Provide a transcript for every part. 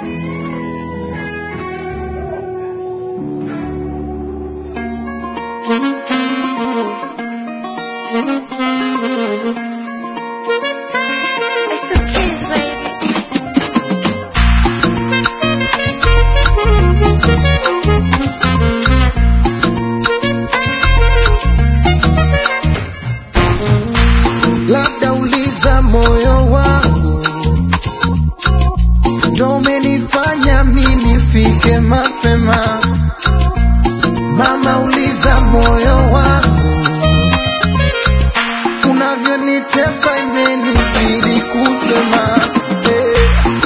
It's the kids, baby. labda uliza moyo wangu ndo umenifanya mi nifike mapema mama uliza moyo wangu unavyonitesa imenibidi kusema eh,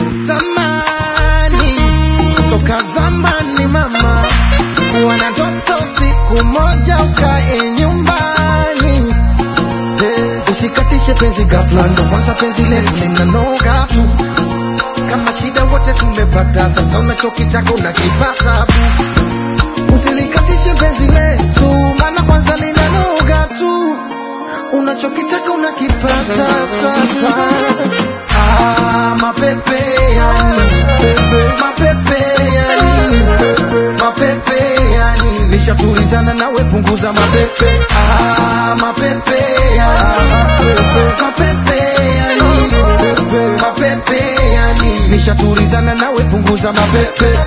zamani toka zamani mama wana ndoto siku moja ukae nyumbani Eh, usikatishe penzi ghafla, ndo kwanza penzi letu linanoga tu. Kama shida wote tumepata, sasa unachokitaka unakipata bu. Usilikatishe penzi letu, maana kwanza linanoga tu. Unachokitaka unakipata sasa. Ah, mapepe yani, pepe, mapepe yani, pepe, mapepe yani. Nishatulizana nawe, punguza mapepe. Ah, mapepe yani, pepe, mapepe yani, pepe, mapepe yani. Nishatulizana nawe, punguza mapepe.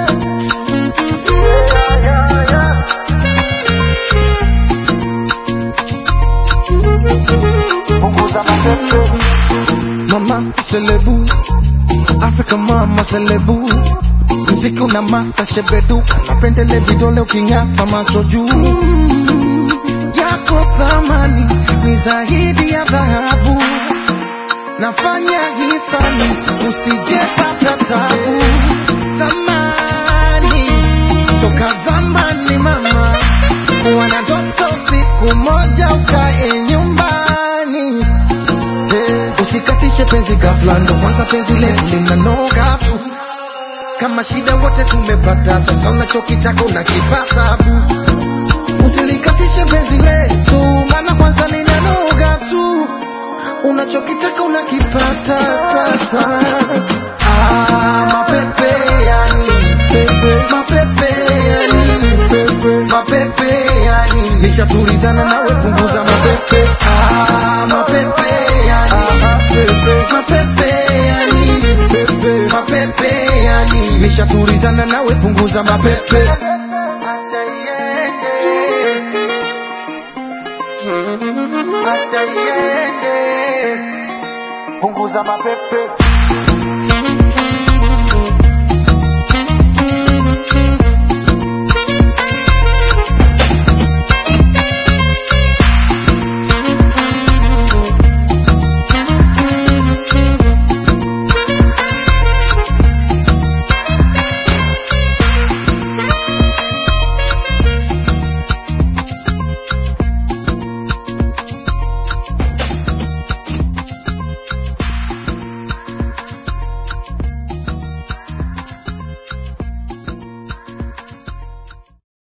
Punguza mapepe. Mama selebu, Africa mama selebu, mziki una mata shebeduka, napendele vidole uking'ata macho juu yako thamani ni zaidi ya dhahabu, nafanya hisani usijepata tabu. Zamani toka zamani mama, wana ndoto siku moja ukae nyumbani Eh, usikatishe penzi ghafla, ndo kwanza penzi letu linanoga tu. Kama shida wote tumepata, sasa unachokitaka unakipata bu. Usilikatishe penzi letu, maana kwanza linanoga tu. Unachokitaka unakipata sasa. Ah, mapepe yani, pepe, mapepe yani, pepe, mapepe yani. Nishatulizana nawe, punguza mapepe. Ah, mapepe yani, pepe, mapepe yani, pepe, mapepe yani. Nishatulizana nawe, punguza mapepe. Acha iende. Acha iende. Punguza mapepe.